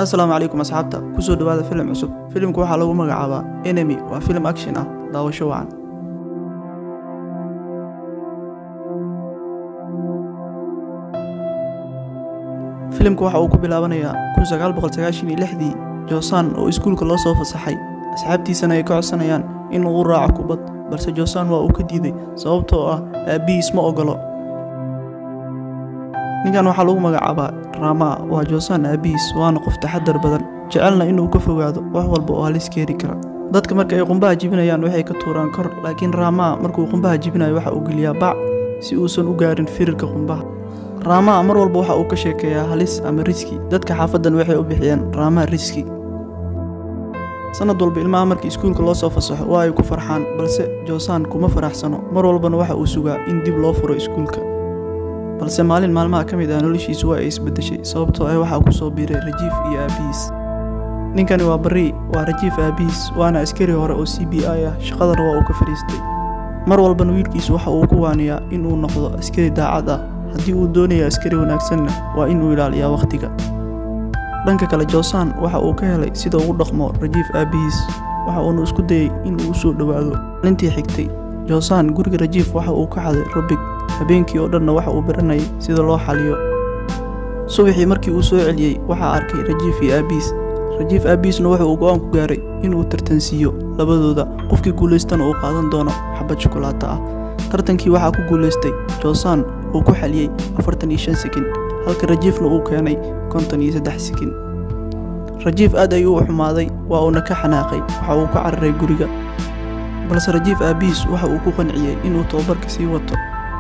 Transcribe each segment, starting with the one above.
asalaamu calaykum asxaabta kusoo dhawaada filim cusub filimka waxaa lagu magacaabaa enemy waa filim action ah daawasho wacan filimka waxa uu ku bilaabanayaa dii joosan oo iskuulka loo soo fasaxay asxaabtiisana ay ka codsanayaan in uu raaco kubad balse joosan waa uu ka diiday sababtoo ah aabbihiis ma ogolo ninkan waxaa lagu magacaabaa raamaa waa joosaan aabbihiis waana qof taxadar badan jecelna inuu ka fogaado wax walba oo halis keeni kara dadka marka ay qumbaha jibinayaan waxay ka tuuraan kor laakiin raamaa markuu qumbaha jibinayo waxa uu geliyaa bac si uusan u gaarin firirka qumbaha raamaa mar walba waxa uu ka sheekeeyaa halis ama riski dadka xaafaddan waxay u bixiyeen raamaa riski sanad walba ilmaha markii iskuulka loo soo fasaxo waa ay ku farxaan balse joosaan kuma faraxsano mar walbana waxa uu sugaa in dib loo furo iskuulka balse maalin maalmaha ka mid ah noloshiisu waa ay isbeddeshay sababtoo ah waxaa ku soo biiray rajiif iyo aabbihiis ninkani waa barri waa rajiif aabbihiis waana askari hore oo c b i ah shaqadana waa uu ka fadhiistay mar walbana wiilkiisu waxa uu ku waaniyaa inuu noqdo askari daacad ah haddii uu doonaya askari wanaagsanna waa inuu ilaaliyaa wakhtiga dhanka kale joosaan waxa uu ka helay sida ugu dhaqmo rajiif aabbihiis waxa uuna isku dayey inuu u soo dhowaado maalintii xigtay joosaan guriga rajiif waxa uu ka xaday rubig habeenkii oo dhanna waxa uu baranayay sida loo xaliyo subaxii markii uu soo celiyey waxaa arkay rajiif iyo aabbiis rajiif aabbiisna wuxa uu go'aan ku gaaray inuu tartansiiyo labadooda qofkii guulaystana uu qaadan doono xabad shukulaato ah tartankii waxaa ku guulaystay joosaan uu ku xaliyey afartan iyo shan sekin halka rajiifna uu keenay konton iyo saddex sekin rajiif aad ayuu u xumaaday waa uuna ka xanaaqay waxa uu ka cararay guriga balse rajiif aabbihiis waxa uu ku qanciyey inuu tababarka sii wato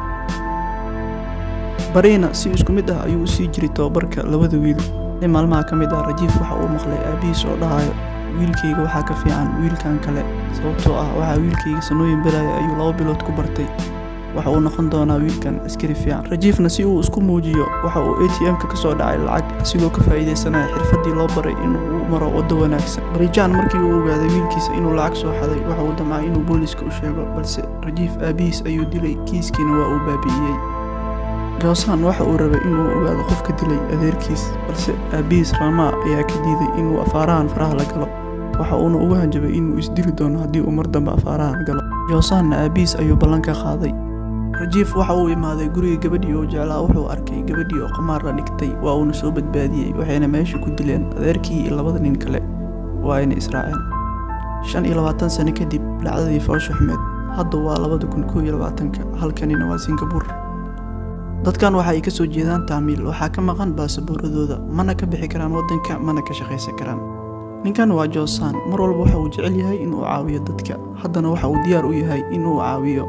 bariina si isku mid ah ayuu u sii jiray tababarka labada wiil nin maalmaha ka mid ah rajiif waxa uu maqlay aabbihiis oo dhahayo wiilkayga waxaa ka fiican wiilkan kale sababtoo ah waxaa wiilkayga sanooyin belaya ayuu laba bilood ku bartay waxa uu noqon doonaa wiilkan askari fiican rajiifna si uu isku muujiyo waxa uu a t m-ka ka soo dhacay lacag asigoo ka faa'iidaysanaya xirfaddii loo baray inuu maro waddo wanaagsan barijaan markii uu ogaaday wiilkiisa inuu lacag soo xaday waxa uu damcay inuu booliiska u sheego balse rajiif aabbihiis ayuu dilay kiiskiina waa uu baabi'iyey joosaan waxa uu rabay inuu ogaado qofka dilay adeerkiis balse aabbihiis raamaa ayaa ka diiday inuu afaarahan faraha la galo waxa uuna ugu hanjabay inuu isdili doono haddii uu mar dambe afaarahan galo joosaanna aabbihiis ayuu ballan ka qaaday rajiif waxa uu imaaday guriga gabadhii oo jeclaa wuxuu arkay gabadhii oo qamaar la dhigtay waa uuna soo badbaadiyey waxayna meesha ku dileen adeerkii iyo labada nin kale waa ayna israaceen shan iyo labaatan sano kadib dhacdadii foosha xumeed hadda waa labada kun koo iyo labaatanka halkanina waa singabuur dadkan waxa ay ka soo jeedaan taamiil waxaa ka maqan baasaboorradooda mana ka bixi karaan waddanka mana ka shaqaysan karaan ninkan waa joosaan mar walba waxa uu jecel yahay inuu caawiyo dadka haddana waxa uu diyaar u yahay inuu caawiyo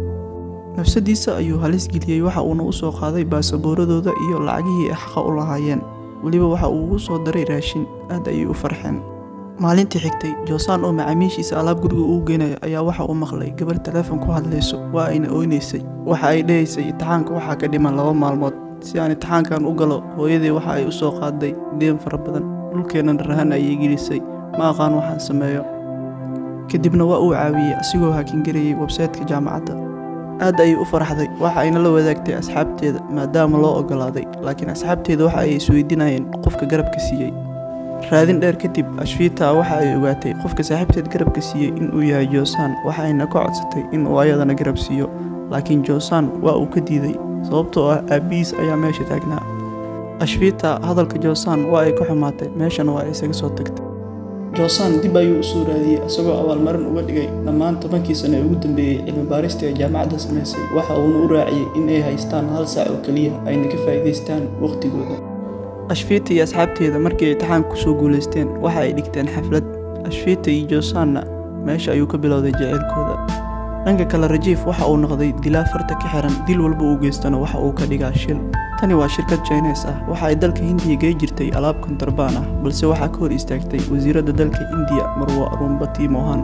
nafsadiisa ayuu halis geliyey waxa uuna u soo qaaday baasaboorradooda iyo lacagihii ay xaqa u lahaayeen weliba waxa uu ugu soo daray raashin aad ayay u farxeen maalintii xigtay joosaan oo macaamiishiisa alaab guriga uu geenaya ayaa waxa uu maqlay gabar taleefon ku hadlayso waa ayna oynaysay waxa ay dhahaysay itixaanka waxaa ka dhiman laba maalmood si aan itixaankan u galo hooyadii waxa ay u soo qaaday deen fara badan dhulkeennan rahan ayay gelisay ma aqaan waxaan sameeyo kadibna waa uu caawiyey asigoo hakingarayay websaytka jaamacadda aad ayay u farxday waxa ayna la wadaagtay asxaabteeda maadaama loo ogolaaday laakiin asxaabteeda waxa ay isweydiinayeen qofka garabka siiyey raadin dheer kadib ashfiita waxa ay ogaatay qofka saaxiibteed garabka siiyey inuu yahay joosaan waxa ayna ka codsatay inuu ayadana garab siiyo laakiin joosaan waa uu ka diiday sababtoo ah aabbihiis ayaa meesha taagnaa ashfiita hadalka joosaan waa ay ka xumaatay meeshana waa ay isaga soo tagtay joosaan dib ayuu u soo raadiyey isagoo abaalmarin uga dhigay dhammaan tobankii sano ee ugu dambeeyey cilmibaaristii ay jaamacadda samaysay waxa uuna u raaciyey in ay haystaan hal saac oo keliya ayna ka faa'iidaystaan wakhtigooda ashfiita iyo asxaabteeda markii ay itixaanka ku soo guulaysteen waxa ay dhigteen xaflad ashfiita iyo joosaanna meesha ayuu ka bilowday jaceylkooda dhanka kale rajiif waxa uu noqday dilaa farta ka xiran dil walba uu geystana waxa uu ka dhigaa shil tani waa shirkad jines ah waxa ay dalka hindiya gey jirtay alaab kontrabaan ah balse waxaa ka hor istaagtay wasiiradda dalka indiya marwa rumbati mohan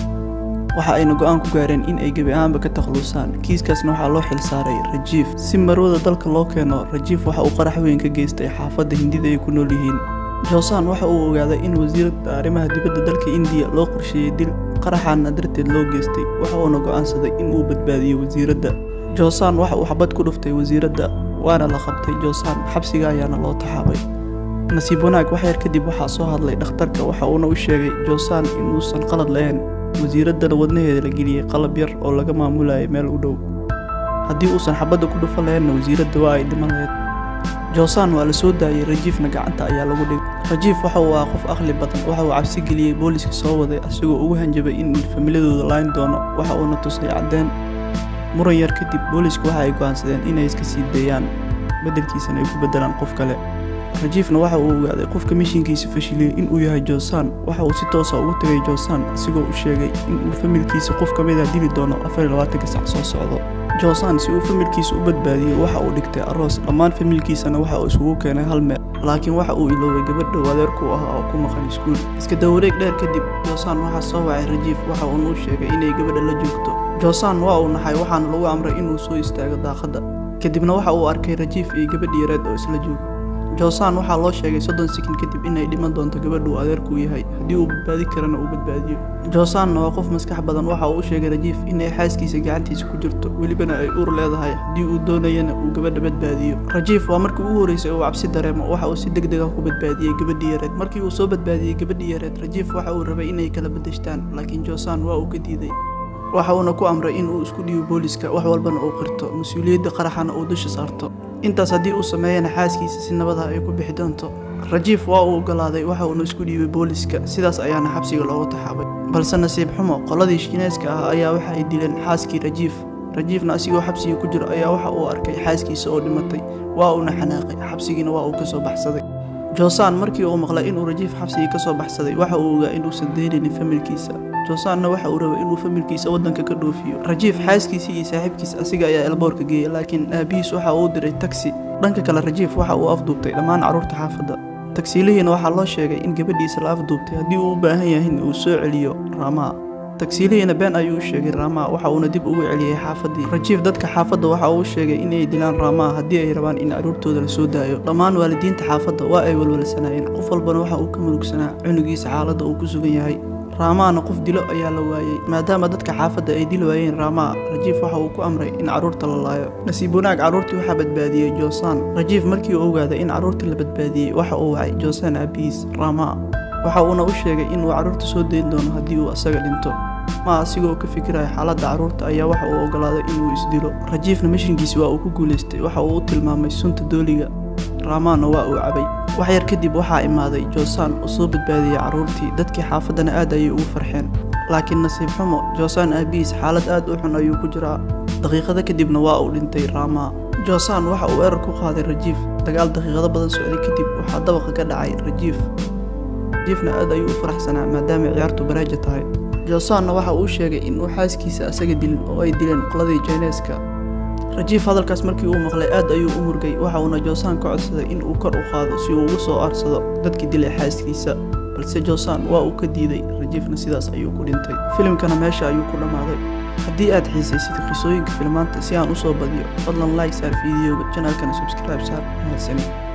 waxa ayna go'aan ku gaareen in ay gebi ahaanba ka takhalusaan kiiskaasna waxaa loo xilsaaray rajiif si marwada dalka loo keeno rajiif waxa uu qarax weyn ka geystay xaafadda hindida ay ku nool yihiin joosaan waxa uu ogaaday in wasiiradda arrimaha dibadda dalka indiya loo qorsheeyey dil qaraxaana darteed loo geystay waxa uuna go'aansaday in uu badbaadiyo wasiiradda joosaan waxa uu xabad ku dhuftay wasiiradda waana la qabtay joosaan xabsiga ayaana loo taxaabay nasiib wanaag wax yar kadib waxaa soo hadlay dhakhtarka waxa uuna u sheegay joosaan inuusan qalad lahayn wasiiraddana wadnaheeda la geliyey qalab yar oo laga maamulayay meel u dhow haddii uusan xabadda ku dhufan lahaynna wasiiradda waa ay dhiman lahayd joosaan waa la soo daayey rajiifna gacanta ayaa lagu dhigay rajiif waxa uu ahaa qof aqli badan waxa uu cabsi geliyey booliska soo waday asigoo ugu hanjabay in familadooda layn doono waxa uuna tusay caddeen muran yar kadib boolisku waxa ay go'aansadeen inay iska sii deeyaan beddelkiisana ay ku beddelaan qof kale rajiifna waxa uu ogaaday qofka mishinkiisa fashiliyey inuu yahay joosaan waxa uu si toosa ugu tegay joosaan asigoo u sheegay inuu familkiisa qof ka mida dili doono afar iyo labaatanka sac soo socdo joosaan si uu familkiisa u badbaadiyey waxa uu dhigtay aroos dhammaan familkiisana waxa uu isugu keenay hal meel laakiin waxa uu iloobay gabadha adeerku ahaa oo ku maqan iskuul iska dawareeg dheer kadib joosaan waxaa soo wacay rajiif waxa uuna u sheegay inay gabadha la joogto joosaan waa uu naxay waxaana lagu amray inuu soo istaago daaqadda kadibna waxa uu arkay rajiif iyo gabadh yareed oo isla jooga joosaan waxaa loo sheegay soddon sekin kadib inay dhiman doonto gabadhu adeerkuu yahay haddii uu badbaadi karana uu badbaadiyo joosaanna waa qof maskax badan waxa uu u sheegay rajiif inay xaaskiisa gacantiisa ku jirto welibana ay uur leedahay haddii uu doonayana uu gabadha badbaadiyo rajiif waa markii ugu horreysay uu cabsi dareemo waxa uu si deg deg ah ku badbaadiyey gabadhii yareed markii uu soo badbaadiyey gabadhii yareed rajiif waxa uu rabay inay kala bedeshtaan laakiin joosaan waa uu ka diiday waxa uuna ku amray in uu isku dhiibo booliska wax walbana uu qirto mas-uuliyadda qaraxana uu dusha saarto intaas haddii uu sameeyana xaaskiisa si nabada ay ku bixi doonto rajiif waa uu ogolaaday waxa uuna isku dhiibay booliska sidaas ayaana xabsiga loogu taxaabay balse nasiib xumo qoladii shiineeska ah ayaa waxa ay dileen xaaskii rajiif rajiifna asigoo xabsiga ku jiro ayaa waxa uu arkay xaaskiisa oo dhimatay waa uuna xanaaqay xabsigiina waa uu ka soo baxsaday joosaan markii uu maqlay inuu rajiif xabsigii ka soo baxsaday waxa uu ogaa inuusan deynaynin familkiisa joosaanna waxa uu rabay inuu familkiisa waddanka ka dhoofiyo rajiif xaaskiisii iyo saaxiibkiis asiga ayaa elboorka geeyey laakiin aabihiis waxa uu diray tagsi dhanka kale rajiif waxa uu afduubtay dhammaan carruurta xaafadda tagsiilihiina waxaa loo sheegay in gabadhiisa la afduubtay haddii uu u baahan yahay in uu soo celiyo raamaa tagsiilihiina been ayuu u sheegay raamaa waxa uuna dib ugu celiyey xaafaddii rajiif dadka xaafadda waxa uu sheegay inay dilaan raamaa haddii ay rabaan in carruurtooda la soo daayo dhammaan waalidiinta xaafadda waa ay walwalsanaayeen qof walbana waxa uu ka murugsanaa cunugiisa xaaladda uu ku sugan yahay raamaana qof dilo ayaa la waayey maadaama dadka xaafadda ay dil waayeen raamaa rajiif waxa uu ku amray in carruurta la laayo nasiib wanaag carruurtii waxaa badbaadiyey joosaan rajiif markii uu ogaaday in carruurta la badbaadiyey waxa uu wacay joosaan aabihiis raamaa waxa uuna u sheegay inuu carruurta soo dayn doono haddii uu asaga dhinto ma asigoo ka fikiraya xaaladda carruurta ayaa waxa uu ogolaaday inuu isdilo rajiifna mishinkiisi waa uu ku guulaystay waxa uu u tilmaamay sunta dooliga raamaana waa uu cabay wax yar kadib waxaa imaaday joosaan oo soo badbaadiyey carruurtii dadkii xaafaddana aad ayay ugu farxeen laakiin nasiib xumo joosaan aabihiis xaalad aad u xun ayuu ku jiraa daqiiqado kadibna waa uu dhintay raamaa joosaan waxa uu erar ku qaaday rajiif dagaal daqiiqado badan socday kadib waxaa dabaqa ka dhacay rajiif rajiifna aad ayuu u faraxsanaa maadaama ciyaartu baraaja tahay joosaanna waxa uu sheegay inuu xaaskiisa asaga dilin oo ay dileen qoladii jayneeska rajiif hadalkaas markii uu maqlay aad ayuu u murgay waxa uuna joosaan ka codsaday in uu kor u qaado si uu ugu soo aarsado dadkii dilay xaaskiisa balse joosaan waa uu ka diiday rajiifna sidaas ayuu ku dhintay filimkana meesha ayuu ku dhammaaday haddii aad xiisaysid qisooyinka filmaanta si aan u soo badiyo fadlan like saar fiidiyoga janaalkana subscribe saar mahadsanin